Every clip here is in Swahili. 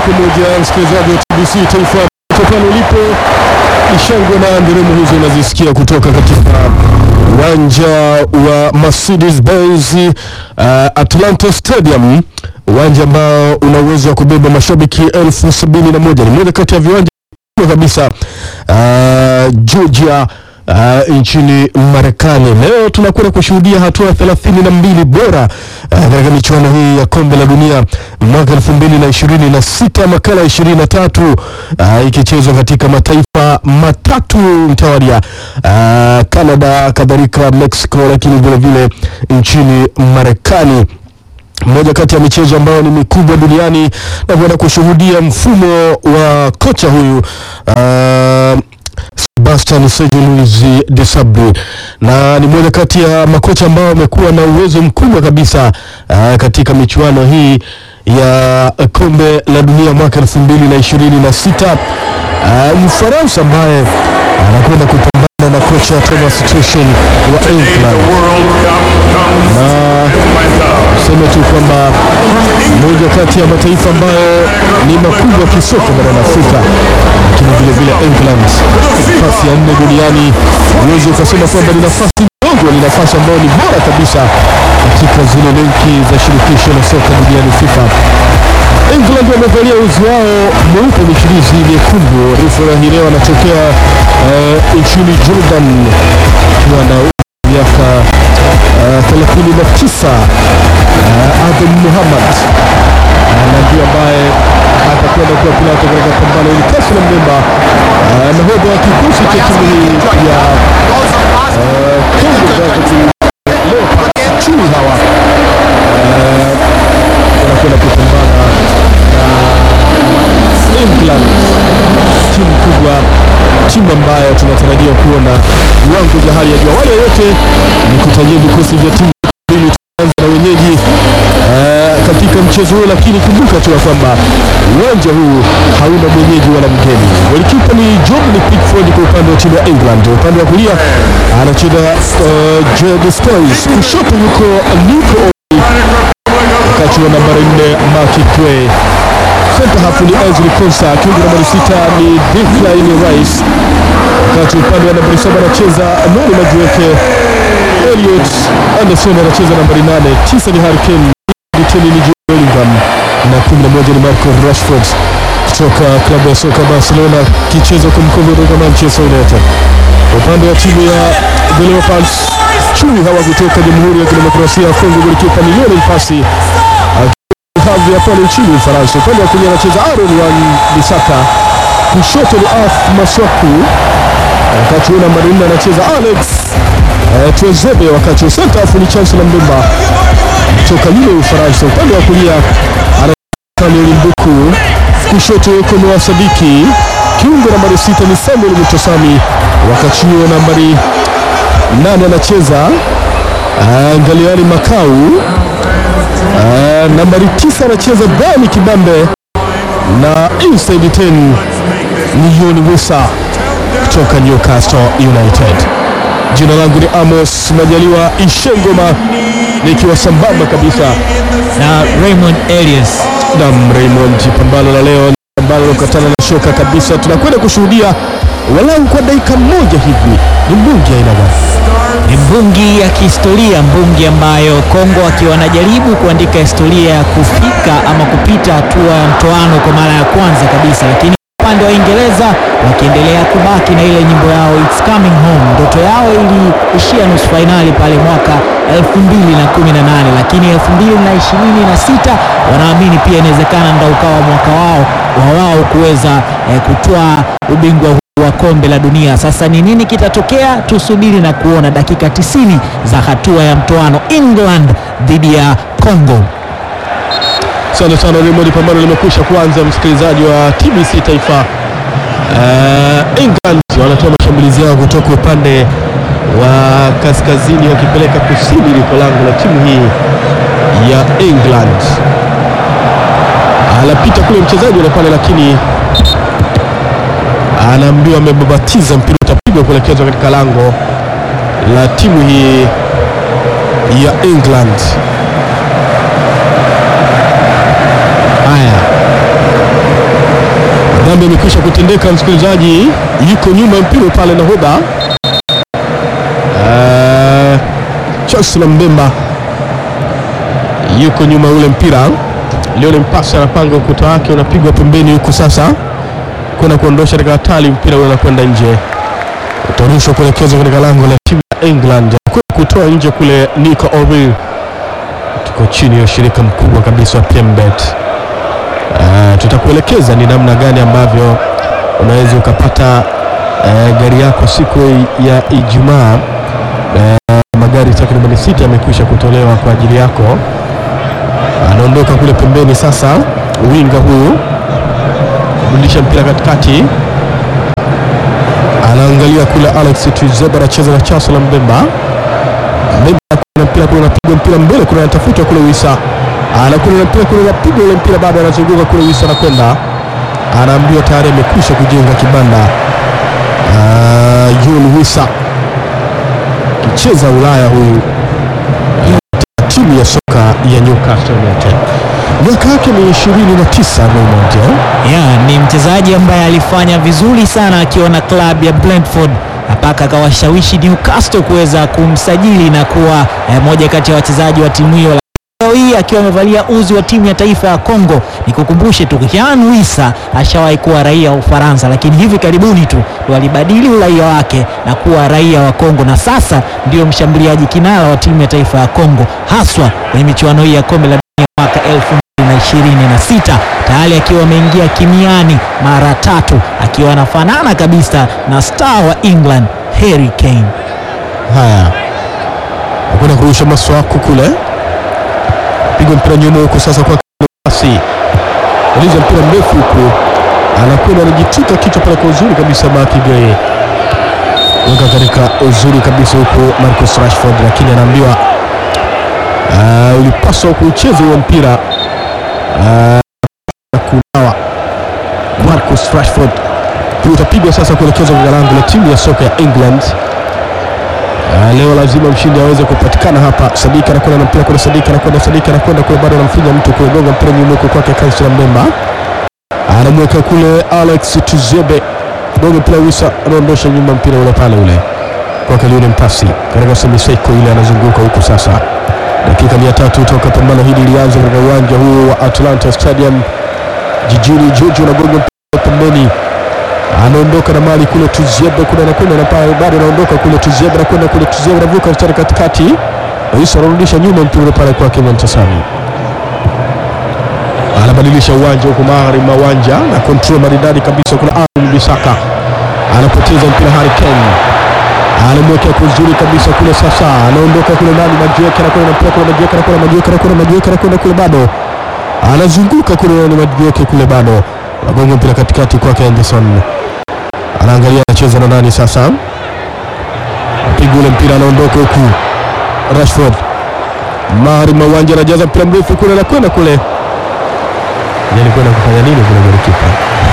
kwa moja, msikilizaji wa TBC Taifa pale ulipo, ishangwe na nderemo hizo unazisikia kutoka katika uwanja wa Mercedes Benz uh, Atlanta Stadium, uwanja ambao una uwezo wa kubeba mashabiki elfu sabini na moja. Ni moja kati ya viwanja kubwa kabisa uh, Georgia Uh, nchini Marekani. Leo tunakwenda kushuhudia hatua thelathini na mbili bora uh, katika michuano hii ya kombe la dunia mwaka elfu mbili na ishirini na sita makala ishirini na tatu uh, ikichezwa katika mataifa matatu mtawalia uh, Canada, kadhalika Mexico, lakini vile vile nchini Marekani moja kati ya michezo ambayo ni mikubwa duniani na kwenda kushuhudia mfumo wa kocha huyu uh, Sebastian Sergio Luis de Sabri na ni moja kati ya makocha ambao wamekuwa na uwezo mkubwa kabisa uh, katika michuano hii ya kombe la dunia mwaka elfu mbili na ishirini na sita uh, Mfaransa ambaye anakwenda kupambana na kocha Thomas Tuchel wa England na seme tu kwamba moja kati ya mataifa ambayo ni makubwa kisoka barani Afrika, lakini vile vile England nafasi ya nne duniani, huwezi ukasema kwamba ni nafasi ndogo, ni nafasi ambayo ni bora kabisa katika zile lenki za shirikisho la soka duniani FIFA. England wamevalia uzi wao mweupe michirizi miekundu. Refa hii leo anatokea uh, nchini Jordan akiwa na miaka thelathini na tisa Adem Muhammad na ndio ambaye atakwenda kuwa pilato katika pambano hili. Kasi na Mbemba nahodha wa kikosi cha timu hii ya Congo Leopards chui hawa wanakwenda kupambana na England, timu kubwa, timu ambayo tunatarajia kuona viwango vya hali ya juu. Awali ya yote ni kutajia vikosi vya timu mbili, tuanza na wenyeji uh, katika mchezo huo, lakini kumbuka tu ya kwamba uwanja huu hauna mwenyeji wala mgeni. Golikipa ni Jordan Pickford kwa upande wa timu ya England, upande wa kulia anacheza uh, Jed Stones, kushoto yuko Nico wakati wa nambari nne Mark Gray Center half ni Ezri Konsa, kiungo nambari sita ni Declan Rice, wakati upande wa nambari saba anacheza Noni Majueke, Elliot Anderson anacheza nambari nane, tisa ni Harry Kane, teni ni Jude Bellingham na kumi na moja ni Marco Rashford kutoka klabu ya soka Barcelona, kichezo kumkovo kutoka Manchester United. Upande wa timu ya The Leopards, chui hawa kutoka Jamhuri ya Kidemokrasia ya Kongo, golikipa ni Lionel Pasi hadhi ya pale nchini Ufaransa. Upande wa kulia anacheza Aaron Wan Bisaka, kushoto ni Arth Maswaku, wakati huo nambari nne anacheza Alex eh, Twezebe, wakati wa center half ni Chancellor Mbemba kutoka yule Ufaransa. Upande wa kulia Samuel Mbuku, kushoto yuko Noah Sadiki, kiungo nambari sita ni Samuel Mutosami, wakati huo nambari nane anacheza uh, Ngaliani Makau Uh, nambari tisa anacheza Bani Kibambe na inside 10 ni Yoni Wisa kutoka Newcastle United. Jina langu ni Amos Majaliwa Ishengoma nikiwa sambamba kabisa na Raymond Elias. na Raymond. Pambano la leo ni pambano lokatana na shoka kabisa. Tunakwenda kushuhudia walau kwa dakika moja hivi ni mbungi aina gani? Ni mbungi ya kihistoria, mbungi ambayo Kongo akiwa wanajaribu kuandika historia ya kufika ama kupita hatua ya mtoano kwa mara ya kwanza kabisa, lakini upande wa Uingereza wakiendelea kubaki na ile nyimbo yao It's Coming Home. Ndoto yao iliishia nusu fainali pale mwaka 2018 lakini 2026 wanaamini pia inawezekana ndio ukawa mwaka wao wa wao kuweza eh, kutoa ubingwa huu wa kombe la dunia. Sasa ni nini kitatokea? Tusubiri na kuona dakika 90 za hatua ya mtoano England dhidi ya Congo. Asante sana Raymond, pambano limekwisha kuanza, msikilizaji wa TBC Taifa. Uh, England wanatoa mashambulizi yao kutoka upande wa kaskazini wakipeleka kusini liko lango la timu hii ya England. Anapita kule mchezaji ule pale, lakini anaambiwa amebabatiza, mpira utapigwa kuelekezwa katika lango la timu hii ya England. Haya, Madhambi yamekwisha kutendeka, msikilizaji, yuko nyuma ya mpira pale nahodha uh, Charles Mbemba yuko nyuma ule mpira. Lionel Mpasi anapanga ukuta wake, unapigwa pembeni huku sasa kwenda kuondosha katika hatari, mpira ule unakwenda nje, utarushwa kuelekezwa katika lango la timu ya England, kutoa nje kule. Nico Oril, tuko chini ya ushirika mkubwa kabisa wa PMBet. Uh, tutakuelekeza ni namna gani ambavyo unaweza ukapata uh, gari yako siku ya Ijumaa. Uh, magari takriban sita yamekwisha kutolewa kwa ajili yako. Anaondoka kule pembeni sasa, winga huyu kurudisha mpira katikati, anaangalia kule. Alex Tuzeba anacheza na Chancellor Mbemba. Mbemba na mpira kule, unapigwa mpira mbele kule, anatafuta kule Wisa anakwenda na mpira kule, napiga ule mpira bado anazunguka kule, Wisa anakwenda, anaambiwa tayari amekwisha kujenga kibanda. Uh, Yul Wisa kicheza Ulaya huyu timu ya soka ya Newcastle United, miaka yake ni 29 Raymond. Yeah, ni mchezaji ambaye alifanya vizuri sana akiwa na klabu ya Brentford mpaka akawashawishi Newcastle kuweza kumsajili na kuwa eh, moja kati ya wachezaji wa timu hiyo. Leo hii akiwa amevalia uzi wa timu ya taifa ya Kongo. Nikukumbushe tu Kian Wissa ashawahi kuwa raia wa Ufaransa, lakini hivi karibuni tu ndo alibadili uraia wake na kuwa raia wa Kongo, na sasa ndio mshambuliaji kinara wa timu ya taifa ya Kongo, haswa kwenye michuano hii ya kombe la dunia mwaka elfu na ishirini na sita tayari akiwa ameingia kimiani mara tatu akiwa anafanana kabisa na star wa England Harry Kane. Haya, nakwenda kurusha maswako kule, piga mpira nyuma huku sasa kwa kasi, uliza mpira mrefu huku, anakwenda anajitwika kichwa pale kwa uzuri kabisa, Maki Gay weka katika uzuri kabisa huku Marcus Rashford, lakini anaambiwa uh, ulipaswa kuucheza huo mpira uh, kunawa Marcus Rashford. Huu utapigwa sasa kuelekezwa kwa lango la timu ya soka ya England. Uh, leo lazima mshindi aweze kupatikana hapa. Sadika anakwenda na mpira kule, Sadika anakwenda, Sadika anakwenda kule, bado anamfinya mtu kule, gonga mpira nyuma huko kwake Kansela Mbemba, anamweka kule Alex Tuzebe, gonga mpira Wisa, anaondosha nyuma mpira ule pale ule kwake Lionel Mpasi katika semiseko ile, anazunguka huku sasa. Dakika mia tatu toka pambano hili lianza katika uwanja huu wa Atlanta Stadium jijini Georgia, unagonga mpira pembeni anaondoka na mali kule Tuziebe kule anakwenda na pale bado anaondoka kule Tuziebe anakwenda kule Tuziebe anavuka mstari katikati, Isa anarudisha nyuma mpira pale kwake Montasami, anabadilisha uwanja huko mahari mawanja na control maridadi kabisa. Kuna Aaron Bisaka anapoteza mpira, Harry Kane anamwekea kuzuri kabisa kule, sasa anaondoka kule ndani, Majiweka anakwenda na mpira kule, Majiweka anakwenda, Majiweka anakwenda, Majiweka anakwenda kule, bado anazunguka kule, ni Majiweka kule, bado anagonga mpira katikati kwake Anderson anaangalia anacheza na nani sasa, piga ule mpira, anaondoka huku Rashford mahari mawanja, anajaza mpira mrefu kule, anakwenda kule, alikwenda kufanya nini kule golikipa?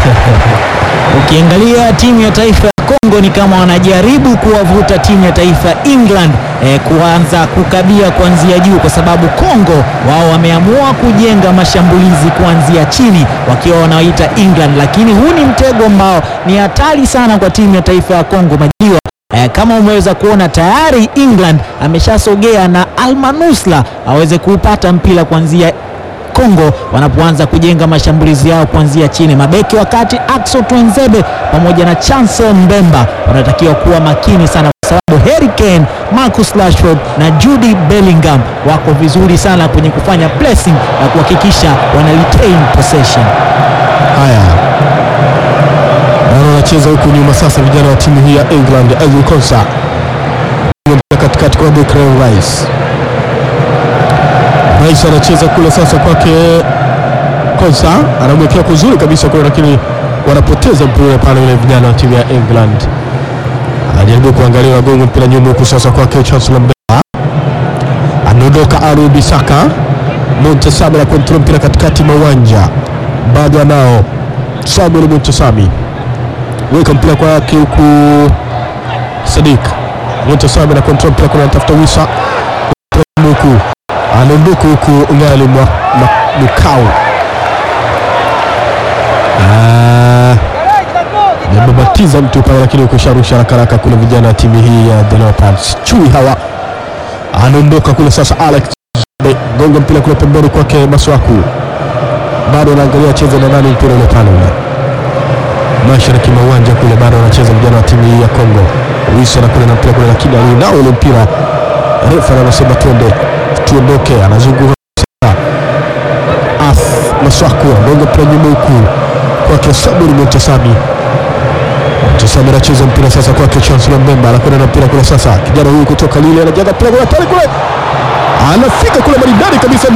Ukiangalia timu ya taifa ya Kongo ni kama wanajaribu kuwavuta timu ya taifa ya England eh, kuanza kukabia kuanzia juu, kwa sababu Kongo wao wameamua kujenga mashambulizi kuanzia chini wakiwa wanaoita England, lakini huu ni mtego ambao ni hatari sana kwa timu ya taifa ya Kongo majiwa Eh, kama umeweza kuona tayari England ameshasogea na Almanusla aweze kuupata mpira kuanzia Kongo wanapoanza kujenga mashambulizi yao kuanzia chini. Mabeki wakati Axel Tuanzebe pamoja na Chancel Mbemba wanatakiwa kuwa makini sana, kwa sababu Harry Kane, Marcus Rashford na Jude Bellingham wako vizuri sana kwenye kufanya pressing na kuhakikisha wana retain possession. Haya, bado wanacheza huku nyuma sasa, vijana wa timu hii ya England. Ezri Konsa mpira katikati kwa Declan Rice. Rice anacheza kule sasa kwake Konsa, anamwekea kuzuri kabisa kule, lakini wanapoteza mpira pale, ule vijana wa timu ya England. Anajaribu kuangalia wagongo mpira nyuma huku sasa kwake Chancellor Mbemba, anaondoka Aru Bisaka Montesami na kontrol mpira katikati mwa uwanja, bado anao Samuel Montesami, weka mpira kwake huku Sadik Montesami na kontrol mpira kuna anatafuta Wisa huku anaondoka huku Ngali Mwa- Mwa- Mukau Ah, mtu pale, lakini ukusharusha haraka haraka kule vijana wa timu hii ya The Leopards. Chui hawa anaondoka kule sasa. Alex Zade, gonga mpira kule pembeni kwake Maswaku, bado anaangalia cheza na nani mpira ule pale ule mashariki mwa uwanja kule, bado anacheza vijana wa timu hii ya Kongo. Wilson kule na mpira kule, lakini alinao ule mpira, refa anasema twende tuondoke, anazunguka sasa. Af Maswaku anagonga mpira nyuma huku kwake Saburi Montesami. Montesami anacheza mpira sasa kwake Chancellor Mbemba, anakwenda na mpira kule sasa, kijana huyu kutoka Lille anajaza mpira kule pale kule, anafika kule maridadi kabisa.